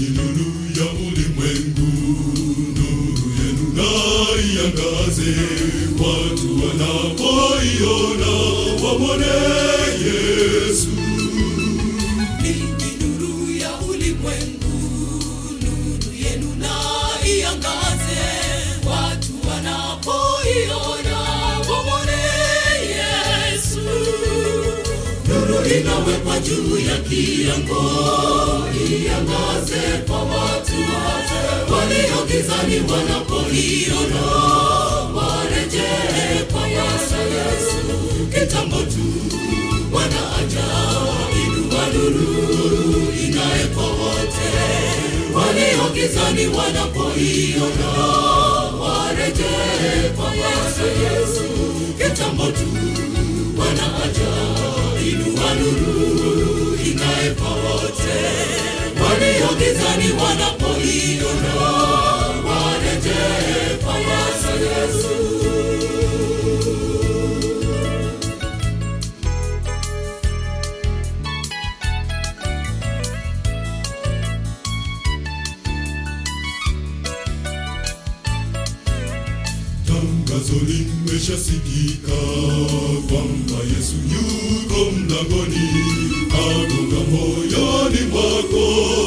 Ninyi nuru ya ulimwengu, nuru yenu na iangaze, watu wanapoiona wamwone Yesu. Ninyi nuru ya ulimwengu, nuru yenu na iangaze, watu wanapoiona wamwone Yesu. Nuru inawekwa juu ya kiango, iangaze kwa watu wote walio gizani, wanapoiona warejee kwa Yesu. Yesu kitambo tu wanaaja inua nuru ing'ae kwa wote walio gizani, wanapoiona warejee kwa Yesu. Yesu kitambo tu wanaaja inua nuru ing'ae kwa wote walio gizani, wanapoiona warejee kwa Yesu. Yesu Tangazo limeshasikika kwamba Yesu yuko mlangoni, agonga moyoni mwako,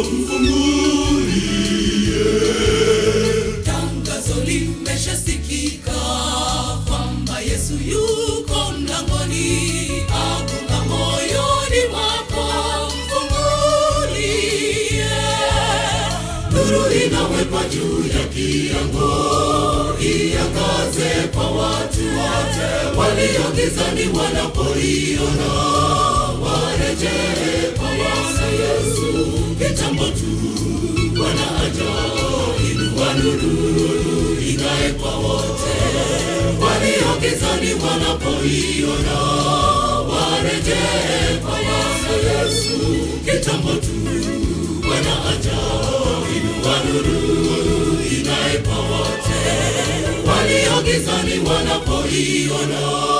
mfungulie. Tangazo limeshasikika kwamba Yesu yuko mlangoni, agonga moyoni mwako, mfungulie. Nuru inawekwa juu ya kiango, iangaze kwa watu wote walio gizani, wanapoiona warejee kwa Bwana Yesu. Kitambo tu wanaaja inua nuru ing'ae kwa wote walio gizani, wanapoiona warejee kwa Bwana Yesu. Kitambo tu wanaaja inua nuru ing'ae kwa wote walio gizani, wanapoiona